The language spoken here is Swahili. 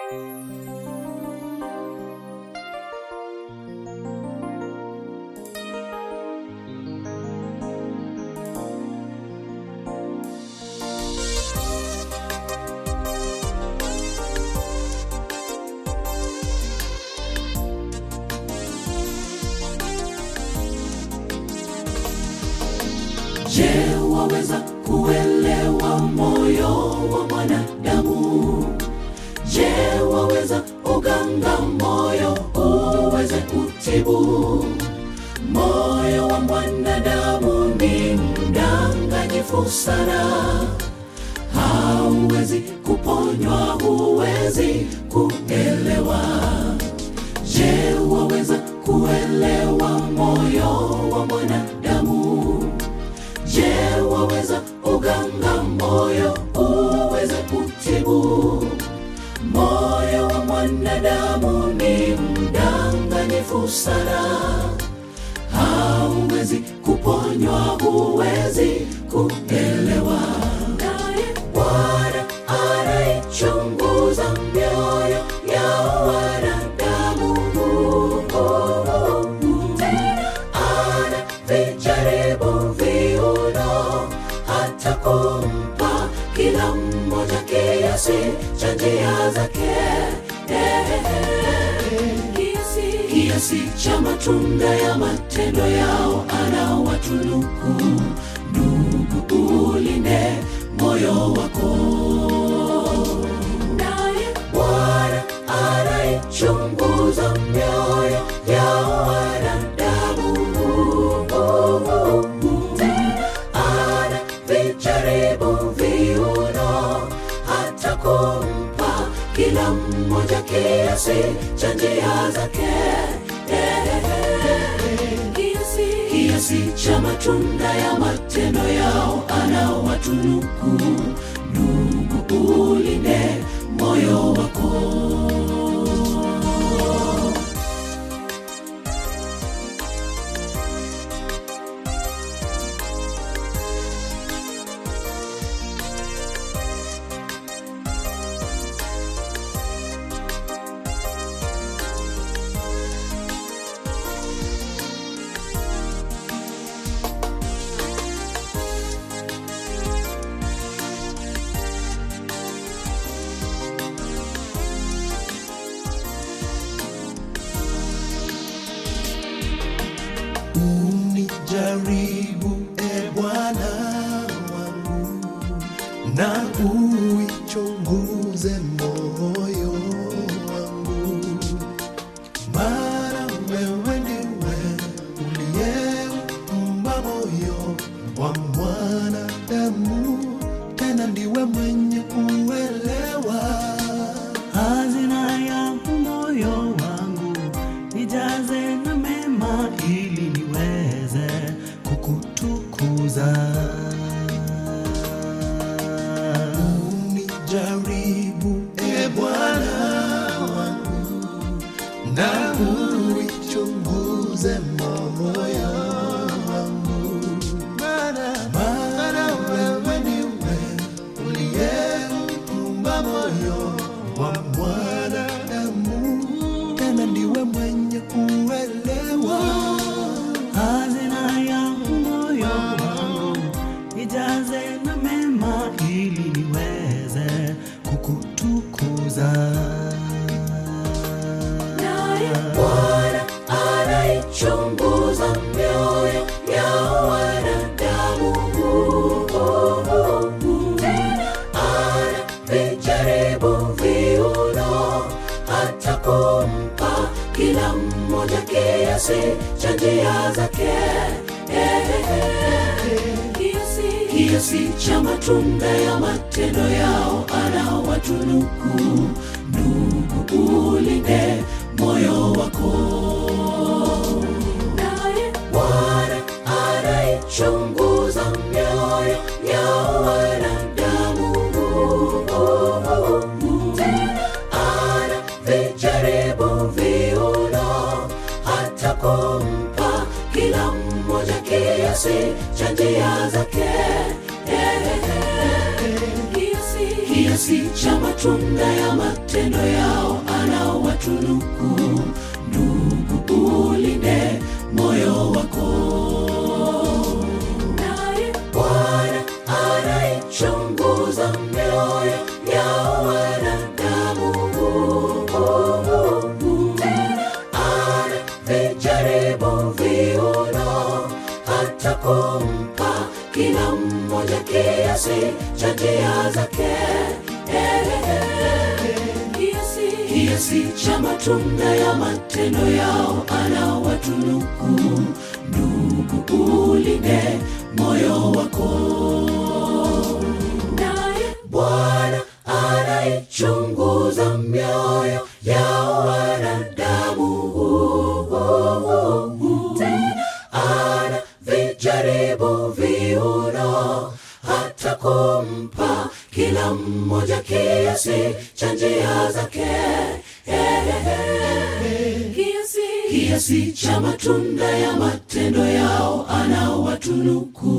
Je, waweza kuelewa moyo wa mwanadamu? Je, waweza uganga moyo uweze kutibu? Moyo wa mwanadamu ni mdanganyifu sana, hauwezi kuponywa, huwezi kuelewa. Je, waweza kuelewa moyo wa mwanadamu? Je, waweza uganga moyo uweze kutibu? Moyo wa mwanadamu ni mdanganyifu sana, hauwezi kuponywa, huwezi kuelewa. Naye Bwana anaichunguza mioyo ya wanadamu, tena anavijaribu viuno, hata kumpa kila mmoja kiasi cha njia zake kiasi, kiasi cha matunda ya matendo yao anawatunuku. Ndugu, ulinde moyo wako, naye Bwana anaichunguza mioyo ya wanadamu, tena anavijaribu viuno, hata kumpa kila mmoja kiasi cha njia zake kiasi, kiasi cha matunda ya matendo yao anawatunuku. Ndugu, ulinde moyo wako. Unijaribu e Bwana wangu, na uichunguze moyo wangu, maana wewe ndiwe uliyeumba moyo wa mwanadamu, tena ndiwe mwenye kuelewa hazina ya moyo wangu nijaze na mema ili niweze kukutukuza Unijaribu e Bwana wangu, na uichunguze moyo wangu, maana wewe ndiwe uliyeumba moyo wa mwanadamu, tena ndiwe mwenye kuelewa hazina ya moyo wangu nijaze na mema ili niweze kukutukuza Naye Bwana anaichunguza mioyo ya wanadamu, tena anavijaribu viuno, hata kumpa kila mmoja kiasi cha njia zake kiasi, kiasi cha matunda ya matendo yao anawatunuku. Ndugu, ulinde moyo wako, naye Bwana anaichunguza mioyo ya wanadamu, tena anavijaribu viuno, hata kumpa kila mmoja kiasi cha njia zake kiasi, kiasi cha matunda matunda ya matendo yao anawatunuku ndugu ulinde moyo wako naye bwana anaichunguza mioyo ya wanadamu ana vijaribu viuno hata kumpa kila mmoja kiasi cha njia zake kiasi, kiasi cha matunda ya matendo yao anawatunuku ndugu ulinde moyo wako naye bwana anaichunguza mioyo ya wanadamu tena ana vijaribu viuno hata kumpa kila mmoja kiasi cha njia zake kiasi, kiasi cha matunda ya matendo yao anawatunuku